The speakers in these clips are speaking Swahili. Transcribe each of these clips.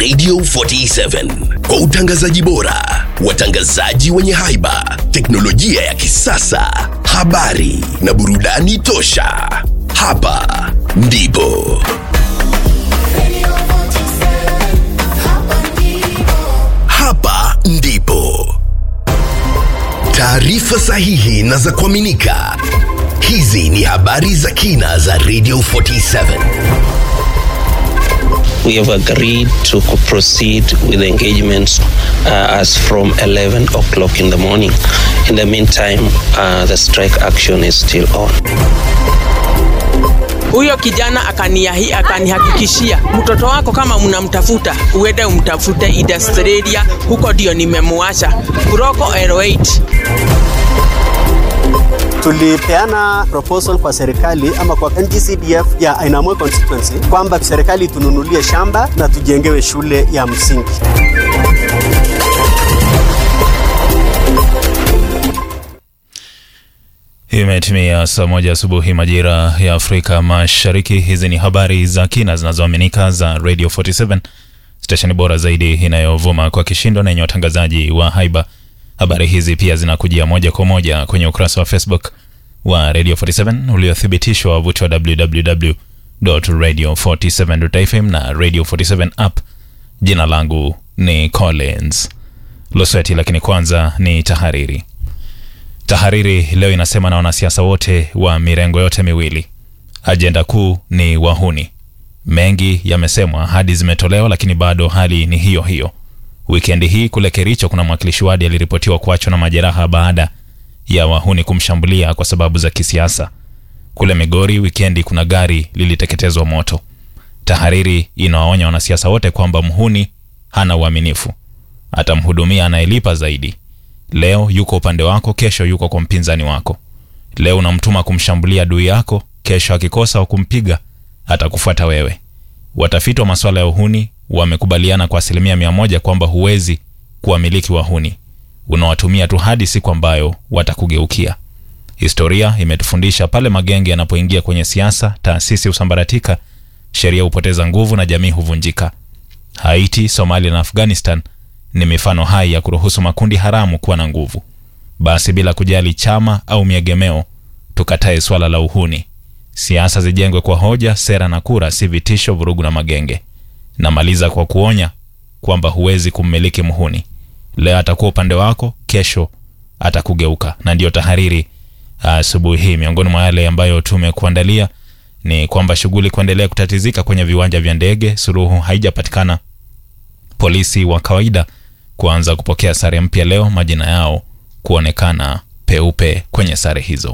Radio 47 kwa utangazaji bora, watangazaji wenye haiba, teknolojia ya kisasa, habari na burudani tosha. Hapa ndipo hapa ndipo taarifa sahihi na za kuaminika. Hizi ni habari za kina za Radio 47. we have agreed to co- proceed with the engagements uh, as from 11 o'clock in the morning. In the meantime, uh, the strike action is still on. Huyo kijana akaniahi, akanihakikishia mtoto wako kama mnamtafuta uende umtafute Australia, huko ndio nimemuacha Kuroko 08 tulipeana proposal kwa serikali ama kwa NGCDF ya Ainamoi constituency kwamba serikali tununulie shamba na tujengewe shule ya msingi. Imetimia saa moja asubuhi majira ya Afrika Mashariki. Hizi ni habari za kina zinazoaminika za Radio 47, stesheni bora zaidi inayovuma kwa kishindo na yenye watangazaji wa haiba. Habari hizi pia zinakujia moja kwa moja kwenye ukurasa wa Facebook wa Radio 47 uliothibitishwa wavuti wa www.radio47.fm na Radio 47 app. Jina langu ni Collins Losweti, lakini kwanza ni tahariri. Tahariri leo inasema na wanasiasa wote wa mirengo yote miwili, ajenda kuu ni wahuni. Mengi yamesemwa, ahadi zimetolewa, lakini bado hali ni hiyo hiyo. Wikendi hii kule Kericho kuna mwakilishi wadi aliripotiwa kuachwa na majeraha baada ya wahuni kumshambulia kwa sababu za kisiasa. Kule Migori wikendi kuna gari liliteketezwa moto. Tahariri inawaonya wanasiasa wote kwamba mhuni hana uaminifu, atamhudumia anayelipa zaidi. Leo yuko upande wako, kesho yuko kwa mpinzani wako. Leo unamtuma kumshambulia adui yako, kesho akikosa wa kumpiga atakufuata wewe. Watafiti wa masuala ya uhuni wamekubaliana kwa asilimia mia moja kwamba huwezi kuwamiliki wahuni, unawatumia tu hadi siku ambayo watakugeukia. Historia imetufundisha pale magenge yanapoingia kwenye siasa, taasisi husambaratika, sheria hupoteza nguvu na jamii huvunjika. Haiti, Somalia na Afghanistan ni mifano hai ya kuruhusu makundi haramu kuwa na nguvu. Basi bila kujali chama au miegemeo, tukatae swala la uhuni. Siasa zijengwe kwa hoja, sera na kura, si vitisho, vurugu na magenge. Namaliza kwa kuonya kwamba huwezi kummiliki mhuni. Leo atakuwa upande wako, kesho atakugeuka. Na ndiyo tahariri asubuhi hii. Miongoni mwa yale ambayo tumekuandalia ni kwamba shughuli kuendelea kutatizika kwenye viwanja vya ndege, suluhu haijapatikana. Polisi wa kawaida kuanza kupokea sare mpya leo, majina yao kuonekana peupe kwenye sare hizo.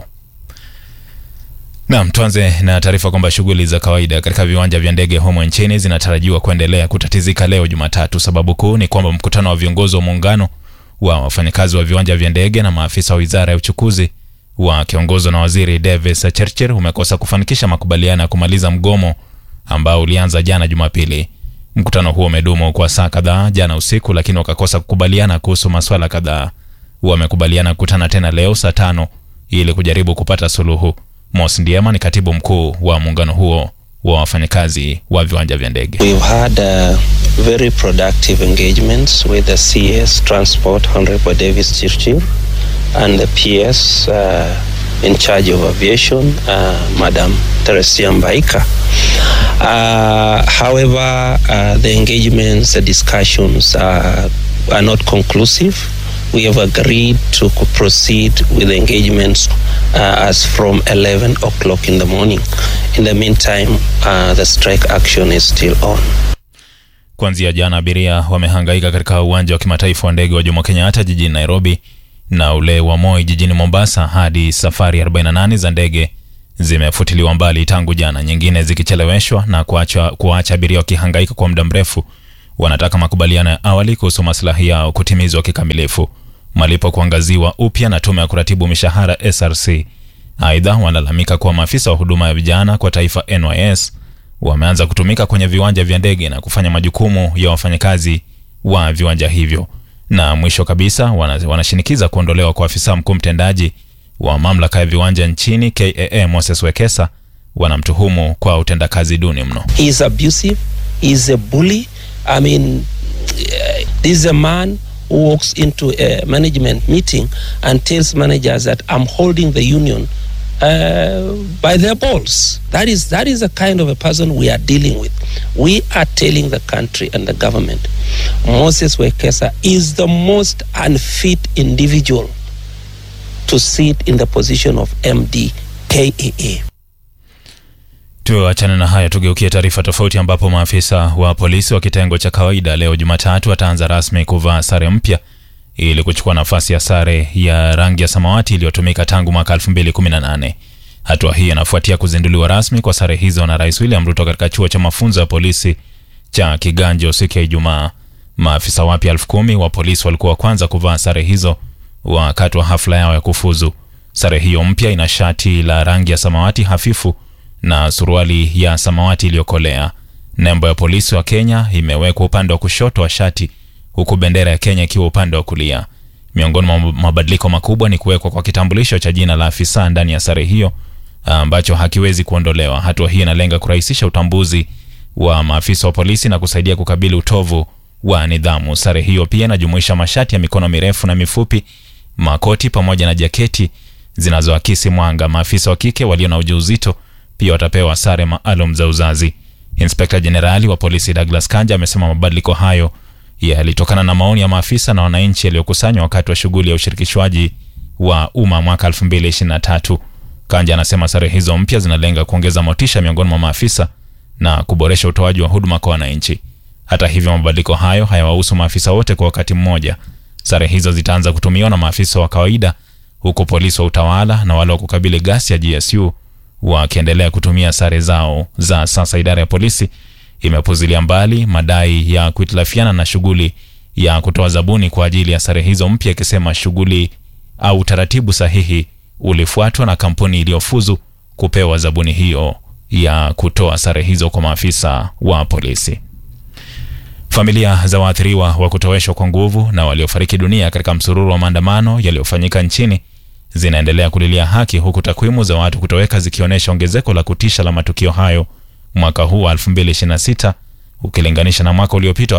Naam, tuanze na taarifa kwamba shughuli za kawaida katika viwanja vya ndege humo nchini zinatarajiwa kuendelea kutatizika leo Jumatatu. Sababu kuu ni kwamba mkutano wa viongozi wa muungano wa wafanyakazi wa viwanja vya ndege na maafisa wa wizara ya uchukuzi wakiongozwa na waziri Davis Chirchir umekosa kufanikisha makubaliano ya kumaliza mgomo ambao ulianza jana Jumapili. Mkutano huo umedumu kwa saa kadhaa jana usiku, lakini wakakosa kukubaliana kuhusu maswala kadhaa. Wamekubaliana kukutana tena leo saa tano ili kujaribu kupata suluhu. Mos Ndiema ni katibu mkuu wa muungano huo wa wafanyakazi wa viwanja vya ndege. We've had uh, very productive engagements with the CS Transport, Honorable Davis Chirchir, and the PS uh, in charge of aviation, uh, Madam Teresia Mbaika. Uh, however, uh, the engagements, the discussions are, are not conclusive. We have agreed to co- proceed with the engagements uh, as from 11 o'clock in the morning. In the meantime, uh, the strike action is still on. Kuanzia jana abiria wamehangaika katika uwanja wa kimataifa wa ndege wa Jomo Kenyatta jijini Nairobi na ule wa Moi jijini Mombasa hadi safari 48 za ndege zimefutiliwa mbali tangu jana, nyingine zikicheleweshwa na kuacha, kuacha abiria wakihangaika kwa muda mrefu. Wanataka makubaliano ya awali kuhusu maslahi yao kutimizwa kikamilifu, malipo kuangaziwa upya na tume ya kuratibu mishahara SRC. Aidha, wanalalamika kuwa maafisa wa huduma ya vijana kwa taifa NYS wameanza kutumika kwenye viwanja vya ndege na kufanya majukumu ya wafanyakazi wa viwanja hivyo. Na mwisho kabisa, wana- wanashinikiza kuondolewa kwa afisa mkuu mtendaji wa mamlaka ya viwanja nchini KAA Moses Wekesa. Wanamtuhumu kwa utendakazi duni mno. He is abusive, he is a bully, I mean, uh, this is a man who walks into a management meeting and tells managers that I'm holding the union uh, by their balls. That is that is the kind of a person we are dealing with. We are telling the country and the government, Moses Wekesa is the most unfit individual to sit in the position of MD KAA. Tuachane na haya, tugeukie taarifa tofauti, ambapo maafisa wa polisi wa kitengo cha kawaida leo Jumatatu wataanza rasmi kuvaa sare mpya ili kuchukua nafasi ya sare ya rangi ya samawati iliyotumika tangu mwaka 2018. Hatua hii inafuatia kuzinduliwa rasmi kwa sare hizo na Rais William Ruto katika chuo cha mafunzo ya polisi cha Kiganjo siku ya Ijumaa. Maafisa wapya elfu kumi wa polisi walikuwa wa kwanza kuvaa sare hizo wakati wa hafla yao ya kufuzu. Sare hiyo mpya ina shati la rangi ya samawati hafifu na suruali ya samawati iliyokolea. Nembo ya polisi wa Kenya imewekwa upande wa kushoto wa shati huku bendera ya Kenya ikiwa upande wa kulia. Miongoni mwa mabadiliko makubwa ni kuwekwa kwa kitambulisho cha jina la afisa ndani ya sare hiyo ambacho hakiwezi kuondolewa. Hatua hii inalenga kurahisisha utambuzi wa maafisa wa polisi na kusaidia kukabili utovu wa nidhamu. Sare hiyo pia inajumuisha mashati ya mikono mirefu na mifupi, makoti pamoja na jaketi zinazoakisi mwanga. Maafisa wa kike walio na ujauzito pia watapewa sare maalum za uzazi. Inspekta Jenerali wa polisi Douglas Kanja amesema mabadiliko hayo yalitokana na maoni ya maafisa na wananchi yaliyokusanywa wakati wa shughuli ya ushirikishwaji wa umma mwaka 2023. Kanja anasema sare hizo mpya zinalenga kuongeza motisha miongoni mwa maafisa na kuboresha utoaji wa huduma kwa wananchi. Hata hivyo, mabadiliko hayo hayawahusu maafisa wote kwa wakati mmoja. Sare hizo zitaanza kutumiwa na maafisa wa kawaida, huku polisi wa utawala na wale wa kukabili ghasia GSU wakiendelea kutumia sare zao za sasa. Idara ya polisi imepuzilia mbali madai ya kuhitilafiana na shughuli ya kutoa zabuni kwa ajili ya sare hizo mpya, ikisema shughuli au utaratibu sahihi ulifuatwa na kampuni iliyofuzu kupewa zabuni hiyo ya kutoa sare hizo kwa maafisa wa polisi. Familia za waathiriwa wa kutoweshwa kwa nguvu na waliofariki dunia katika msururu wa maandamano yaliyofanyika nchini zinaendelea kulilia haki, huku takwimu za watu kutoweka zikionyesha ongezeko la kutisha la matukio hayo mwaka huu wa 2026 ukilinganisha na mwaka uliopita wa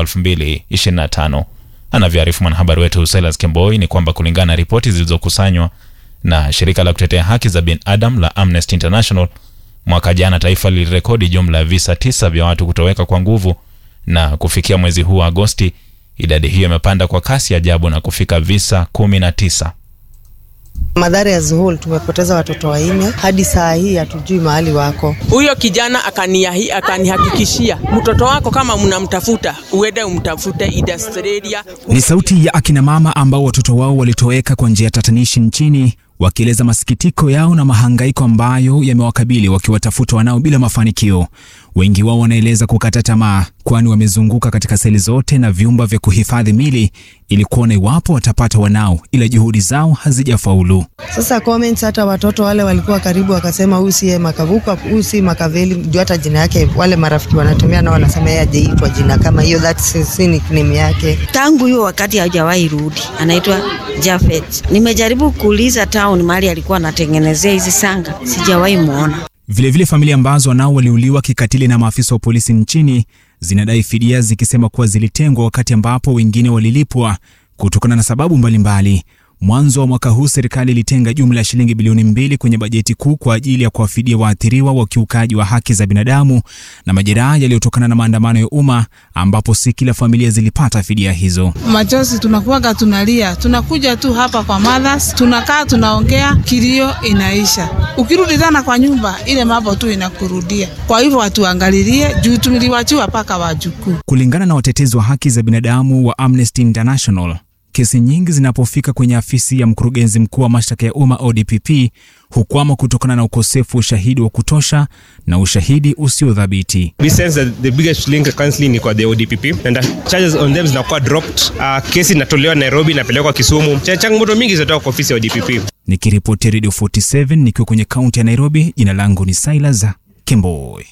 2025. Anavyoarifu mwanahabari wetu Silas Kemboi ni kwamba kulingana na ripoti zilizokusanywa na shirika la kutetea haki za binadamu la Amnesty International, mwaka jana taifa lilirekodi jumla ya visa tisa vya watu kutoweka kwa nguvu, na kufikia mwezi huu wa Agosti idadi hiyo imepanda kwa kasi ajabu na kufika visa 19. Madhara as whole tumepoteza watoto wanne, hadi saa hii hatujui mahali wako. Huyo kijana akaniahi, akanihakikishia mtoto wako kama mnamtafuta uende umtafute Australia. Ni sauti ya akina mama ambao watoto wao walitoweka kwa njia tatanishi nchini, wakieleza masikitiko yao na mahangaiko ambayo yamewakabili wakiwatafuta wanao bila mafanikio. Wengi wao wanaeleza kukata tamaa, kwani wamezunguka katika seli zote na vyumba vya kuhifadhi mili ili kuona iwapo watapata wanao, ila juhudi zao hazijafaulu. Sasa comments, hata watoto wale walikuwa karibu wakasema huyu si Makavuka, huyu si Makaveli, ndio hata jina yake wale marafiki wanatumia nao wanasema yeye hajaitwa jina kama hiyo, that's nickname yake. Tangu hiyo wakati hajawahi rudi, anaitwa Jafet. Nimejaribu kuuliza town mahali alikuwa anatengenezea hizi sanga, sijawahi muona. Vilevile familia ambazo wanao waliuliwa kikatili na maafisa wa polisi nchini zinadai fidia zikisema kuwa zilitengwa wakati ambapo wengine walilipwa kutokana na sababu mbalimbali. Mwanzo wa mwaka huu serikali ilitenga jumla ya shilingi bilioni mbili kwenye bajeti kuu kwa ajili ya kuwafidia waathiriwa wa ukiukaji wa haki za binadamu na majeraha yaliyotokana na maandamano ya umma, ambapo si kila familia zilipata fidia hizo. Machozi tunakuwaga tunalia, tunakuja tu hapa kwa mothers, tunakaa tunaongea, kilio inaisha. Ukirudi tena kwa nyumba, ile mambo tu inakurudia. Kwa hivyo watuangalilie juu tuliwachiwa mpaka wajukuu. Kulingana na watetezi wa haki za binadamu wa Amnesty International, kesi nyingi zinapofika kwenye afisi ya mkurugenzi mkuu wa mashtaka ya umma ODPP hukwama kutokana na ukosefu wa ushahidi wa kutosha na ushahidi usiodhabiti. We sense that the biggest link currently ni kwa the ODPP and the charges on them zinakuwa dropped. Uh, kesi inatolewa Nairobi inapelekwa Kisumu. Changamoto mingi zinatoka kwa ofisi ya ODPP. Nikiripoti Radio 47 nikiwa kwenye kaunti ya Nairobi, jina langu ni Silas Kemboi.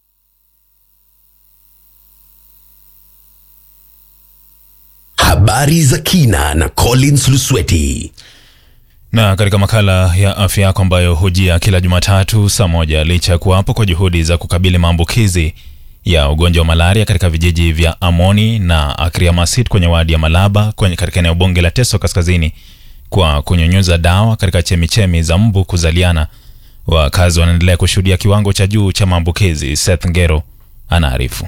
Habari za kina na Collins Lusweti. Na katika makala ya afya yako ambayo hujia kila Jumatatu saa moja, licha ya kuwapo kwa juhudi za kukabili maambukizi ya ugonjwa wa malaria katika vijiji vya Amoni na Akriamasit kwenye wadi ya Malaba kwenye katika eneo bunge la Teso Kaskazini kwa kunyunyuza dawa katika chemichemi za mbu kuzaliana. Wakazi wanaendelea kushuhudia kiwango cha juu cha maambukizi. Seth Ngero anaarifu.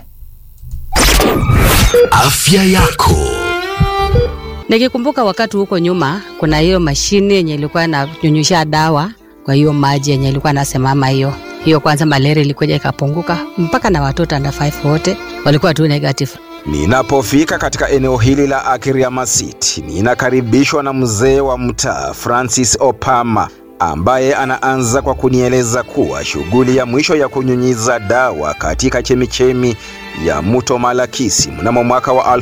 Afya yako. Nikikumbuka wakati huko nyuma, kuna hiyo mashine yenye ilikuwa inanyunyusha dawa kwa hiyo maji yenye ilikuwa nasemama hiyo hiyo, kwanza malaria ilikuja ikapunguka, mpaka na watoto under 5 wote walikuwa tu negative. Ninapofika katika eneo hili la Akiriamasit, ninakaribishwa na mzee wa mtaa Francis Opama ambaye anaanza kwa kunieleza kuwa shughuli ya mwisho ya kunyunyiza dawa katika chemichemi ya mto Malakisi mnamo mwaka wa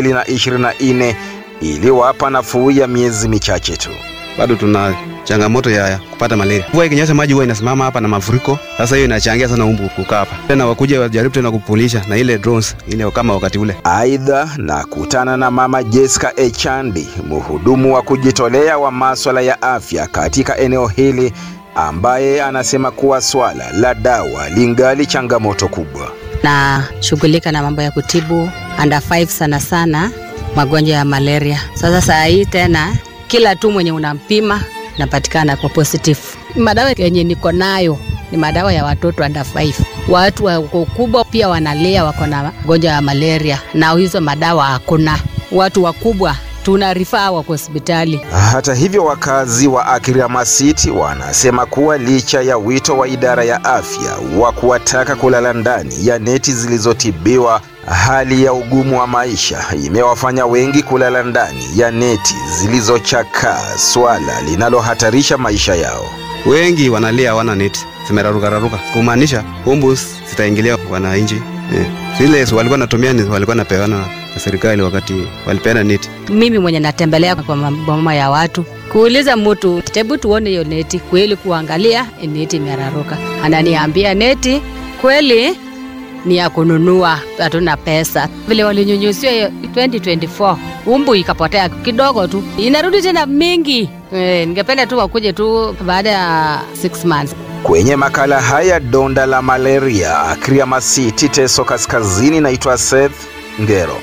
2024 iliwapa nafuu ya miezi michache tu. bado tuna changamoto ya kupata malaria. Mvua ikinyesha maji huwa inasimama hapa na mafuriko. Sasa hiyo inachangia sana umbu kukaa hapa. Tena wakuja wajaribu tena kupulisha na ile drones ile kama wakati ule. Aidha, nakutana na mama Jessica Echandi, mhudumu wa kujitolea wa maswala ya afya katika eneo hili, ambaye anasema kuwa swala la dawa lingali changamoto kubwa. na shughulika na mambo ya kutibu under 5 sana sana magonjwa ya malaria. Sasa saa hii tena kila tu mwenye unampima napatikana kwa positive. Madawa yenye niko nayo ni madawa ya watoto under 5. Watu wa ukubwa pia wanalia wako na magonjwa ya malaria, na hizo madawa hakuna. Watu wakubwa tuna rifaa wako hospitali. Hata hivyo, wakazi wa Akiriamasiti wanasema kuwa licha ya wito wa idara ya afya wa kuwataka kulala ndani ya neti zilizotibiwa, hali ya ugumu wa maisha imewafanya wengi kulala ndani ya neti zilizochakaa, swala linalohatarisha maisha yao. Wengi wanalia hawana neti, zimeraruka raruka, kumaanisha umbu zitaingilia wananchi. Eh. Zile walikuwa natumia ni walikuwa napeana na serikali wakati walipeana neti. Mimi mwenye natembelea kwa maboma ya watu kuuliza mtu, hebu tuone hiyo neti kweli, kuangalia eh, neti imeraruka, ananiambia neti kweli ni ya kununua, hatuna pesa. Vile walinyunyusia hiyo 2024 umbu ikapotea kidogo tu, inarudi tena mingi. E, ningependa tu wakuje tu baada ya 6 months. Kwenye makala haya donda la malaria Akriamasiti, Teso Kaskazini, naitwa Seth Ngero.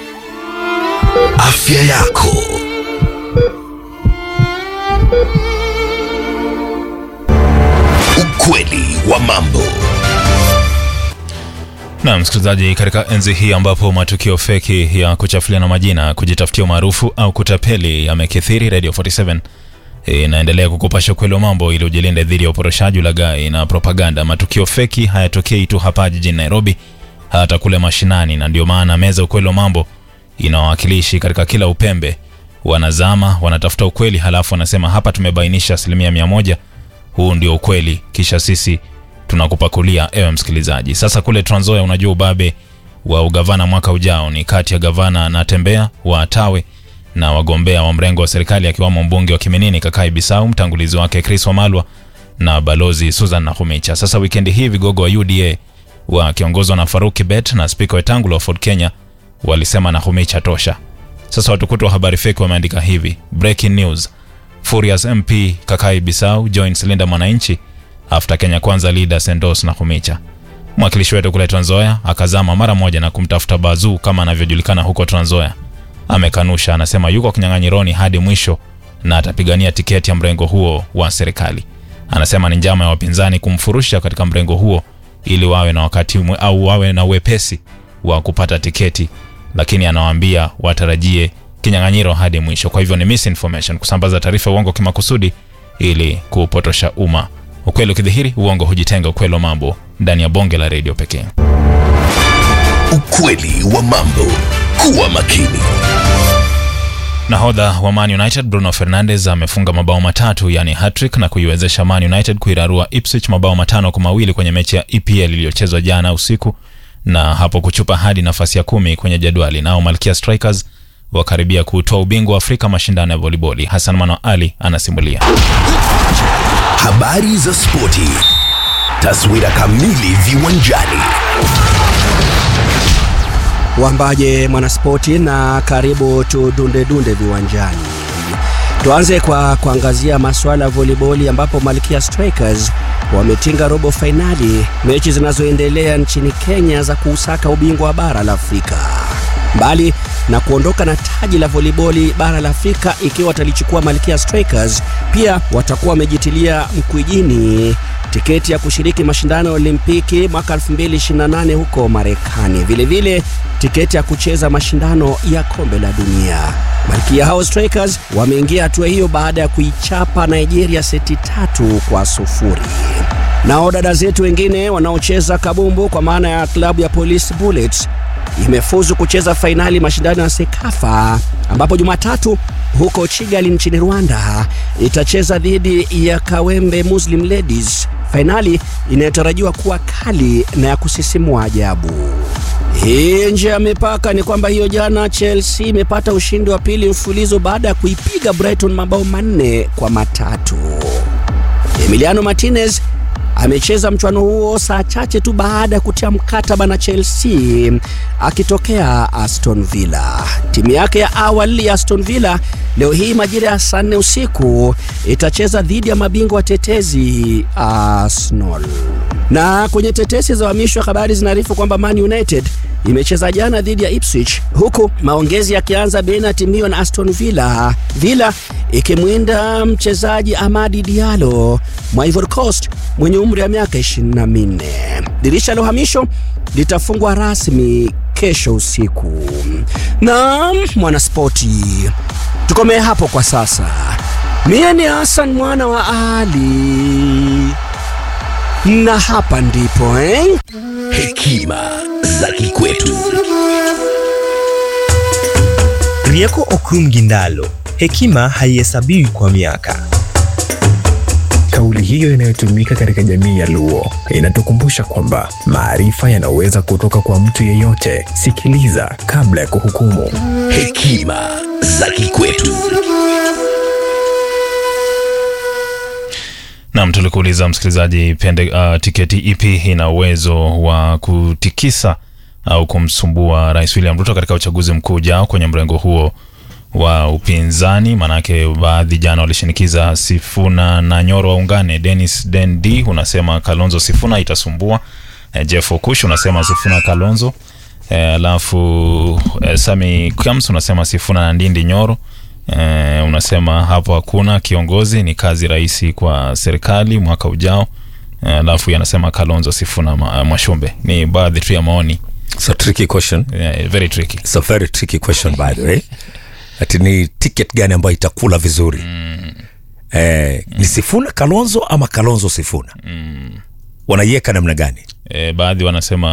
Afya yako. Ukweli wa mambo. Na msikilizaji, katika enzi hii ambapo matukio feki ya kuchafuliana majina, kujitafutia umaarufu au kutapeli yamekithiri, Radio 47 inaendelea kukupasha ukweli wa mambo ili ujilinde dhidi ya uporoshaji, ulaghai na propaganda. Matukio feki hayatokei tu hapa jijini Nairobi, hata kule mashinani, na ndio maana meza ukweli wa mambo ina wawakilishi katika kila upembe. Wanazama, wanatafuta ukweli, halafu wanasema hapa tumebainisha asilimia mia moja, huu ndio ukweli, kisha sisi tunakupakulia ewe msikilizaji. Sasa kule Trans Nzoia, unajua ubabe wa ugavana mwaka ujao ni kati ya gavana Natembeya wa Tawe na wagombea wa mrengo wa serikali akiwamo mbunge wa Kiminini Kakai Bisau, mtangulizi wake Chris Wamalwa na balozi Susan Nakhumicha. Sasa wikendi hii vigogo wa UDA wakiongozwa na Faruk Kibet na spika Wetangula wa Ford Kenya walisema Nakhumicha tosha. Sasa watukutu wa habari feki wameandika hivi: breaking news, Furious MP Kakai Bisau joins Linda Mwananchi after Kenya Kwanza leaders endorse Nakhumicha. Mwakilishi wetu kule Trans Nzoia akazama mara moja na kumtafuta Bazuu kama anavyojulikana huko Trans Nzoia. Amekanusha, anasema yuko kinyang'anyironi hadi mwisho na atapigania tiketi ya mrengo huo wa serikali. Anasema ni njama ya wapinzani kumfurusha katika mrengo huo ili wawe na wakati mwe, au wawe na uwepesi wa kupata tiketi, lakini anawaambia watarajie kinyang'anyiro hadi mwisho. Kwa hivyo ni misinformation, kusambaza taarifa uongo kimakusudi ili kupotosha umma. Ukweli ukidhihiri, uongo hujitenga. Ukweli wa mambo ndani ya bonge la redio pekee. Ukweli wa mambo. Kuwa makini. Nahodha wa Man United Bruno Fernandes amefunga mabao matatu yani hattrick na kuiwezesha Man United kuirarua Ipswich mabao matano kwa mawili kwenye mechi ya EPL iliyochezwa jana usiku na hapo kuchupa hadi nafasi ya kumi kwenye jadwali. Nao Malkia Strikers wakaribia kutoa ubingwa wa Afrika mashindano ya voliboli. Hassan Mano Ali anasimulia. Habari za spoti. Taswira kamili viwanjani. Wambaje mwanaspoti, na karibu tudunde dunde viwanjani. Tuanze kwa kuangazia masuala ya voliboli ambapo Malkia Strikers wametinga robo fainali, mechi zinazoendelea nchini Kenya za kuusaka ubingwa wa bara la Afrika. Mbali na kuondoka na taji la voliboli bara la Afrika ikiwa watalichukua Malkia Strikers, pia watakuwa wamejitilia mkwijini tiketi ya kushiriki mashindano ya Olimpiki mwaka 2028 huko Marekani, vilevile tiketi ya kucheza mashindano ya kombe la dunia. Malkia hao Strikers wameingia hatua hiyo baada ya kuichapa Nigeria seti tatu kwa sufuri. Nao dada zetu wengine wanaocheza kabumbu kwa maana ya klabu ya Police Bullets imefuzu kucheza fainali mashindano ya Sekafa ambapo Jumatatu huko Kigali nchini Rwanda itacheza dhidi ya Kawembe Muslim Ladies, fainali inayotarajiwa kuwa kali na ya kusisimua ajabu. Hii nje ya mipaka ni kwamba hiyo jana Chelsea imepata ushindi wa pili mfulizo baada ya kuipiga Brighton mabao manne kwa matatu. Emiliano Martinez amecheza mchuano huo saa chache tu baada ya kutia mkataba na Chelsea akitokea Aston Villa. Timu yake ya awali ya Aston Villa leo hii majira ya saa nne usiku itacheza dhidi ya mabingwa watetezi Arsenal. Na kwenye tetesi za uhamisho wa habari zinaarifu kwamba Man United imecheza jana dhidi ya Ipswich huku maongezi yakianza baina ya timu hiyo na Aston Villa, Villa ikimwinda mchezaji Amadi Diallo mwa Ivory Coast mwenye umri wa miaka 24. Dirisha la uhamisho litafungwa rasmi kesho usiku. Na mwanaspoti, tukomee hapo kwa sasa. Mie ni Hassan mwana wa Ali na hapa ndipo eh? Hekima za kikwetu. Rieko Okum Gindalo, hekima haihesabiwi kwa miaka. Kauli hiyo inayotumika katika jamii ya Luo inatukumbusha kwamba maarifa yanaweza kutoka kwa mtu yeyote. Sikiliza kabla ya kuhukumu. Hekima za kikwetu. Nam, tulikuuliza msikilizaji, pende uh, tiketi ipi ina uwezo wa kutikisa au kumsumbua Rais William Ruto katika uchaguzi mkuu ujao kwenye mrengo huo wa upinzani. Maanake baadhi jana walishinikiza Sifuna na Nyoro waungane. Dennis Dendi unasema Kalonzo Sifuna itasumbua. E, Jeff Okush unasema Sifuna Kalonzo. Alafu e, Sami Kams unasema Sifuna na Ndindi Nyoro. E, unasema hapo hakuna kiongozi, ni kazi rahisi kwa serikali mwaka ujao. Alafu e, yanasema Kalonzo Sifuna ma, Mwashumbe. Ni baadhi tu ya maoni. It's a tricky question. Yeah, very tricky. It's a very tricky question by the way. Ati ni ticket gani ambayo itakula vizuri? Mm. Eh, mm. Ni Sifuna Kalonzo ama Kalonzo Sifuna? Mm. Wanaiweka namna gani? E, baadhi wanasema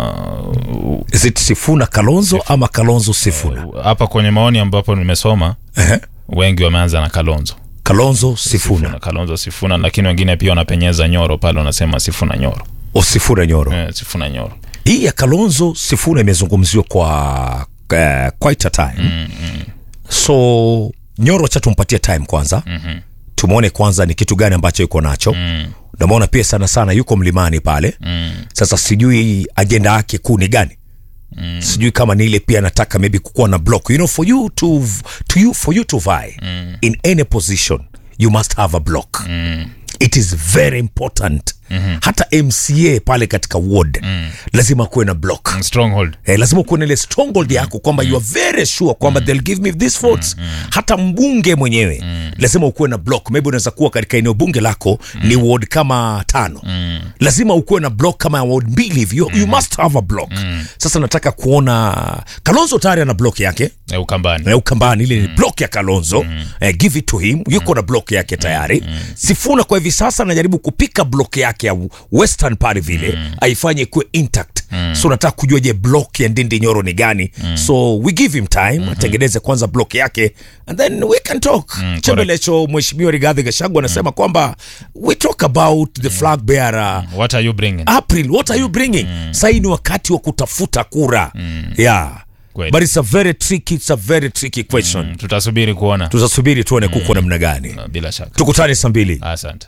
is it Sifuna Kalonzo ama Kalonzo Sifuna? Hapa uh, kwenye maoni ambapo nimesoma uh-huh. wengi wameanza na Kalonzo. Kalonzo Sifuna. Sifuna Kalonzo Sifuna, lakini wengine pia wanapenyeza Nyoro pale, wanasema Sifuna Nyoro. O Sifuna Nyoro. Eh, Sifuna Nyoro. Hii ya Kalonzo Sifuna imezungumziwa kwa uh, quite a time. Mm, mm. So Nyoro cha tumpatie time kwanza. Mhm. Tumwone kwanza ni kitu gani ambacho yuko nacho. Mm. Namuona pia sana sana yuko mlimani pale. Mm. Sasa sijui ajenda yake kuu ni gani. Mm. Sijui kama ni ile pia nataka maybe kukuwa na block. You know for you to to you for you to vie Mm. in any position you must have a block. Mm. It is very important. Mhm. Hata MCA pale katika ward Mm. lazima kuwe na block. Stronghold. Eh, lazima kuwe na ile stronghold yako kwamba you are very sure kwamba they'll give me this votes. Hata mbunge mwenyewe lazima ukuwe na block. Maybe unaweza kuwa katika eneo bunge lako ni ward kama tano. Lazima ukuwe na block kama ward mbili hivi. You, you must have a block. Sasa nataka kuona Kalonzo tayari ana block yake. Eh, Ukambani. Eh, Ukambani ile ni block ya Kalonzo. Eh, give it to him. Yuko na block yake tayari. Sifuna kwa hivi sasa anajaribu kupika block yake ya Western pale vile aifanye kuwe intact. So nataka kujua je, block ya Ndindi Nyoro ni gani? So we give him time atengeneze kwanza block yake and then we can talk. Mm, Chembelecho Mheshimiwa Rigathi Gachagua anasema kwamba we talk about the flag bearer What are you bringing? April, what are you bringing? Sasa hii ni wakati wa kutafuta kura. Yeah. Kweli. But it's a very tricky, it's a very tricky question. Mm, tutasubiri kuona. Tutasubiri tuone kuko namna gani. Bila shaka. Tukutane saa mbili. Asante.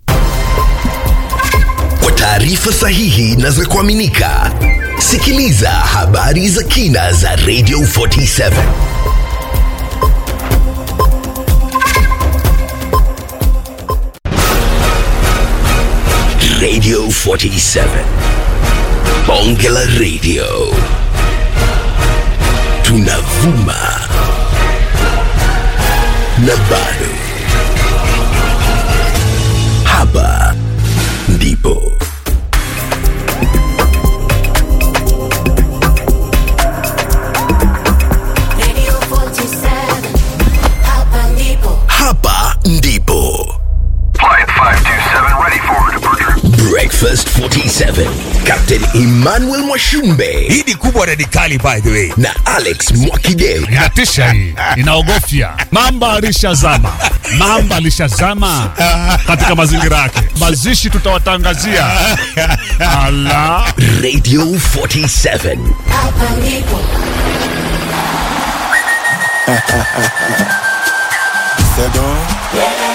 Kwa taarifa sahihi na za kuaminika, sikiliza habari za kina za Radio 47. Radio 47. Bonge la Radio. Tunavuma. Na bado. Hapa ndipo. Hapa ndipo. Breakfast 47. Captain Emmanuel Mwashumbe. Hii ni kubwa radikali by the way. Na Alex Mwakideu. Inatisha hii, inaogofya. Mamba alishazama, mamba alishazama katika mazingira yake. Mazishi tutawatangazia. Ala, Radio 47. C'est bon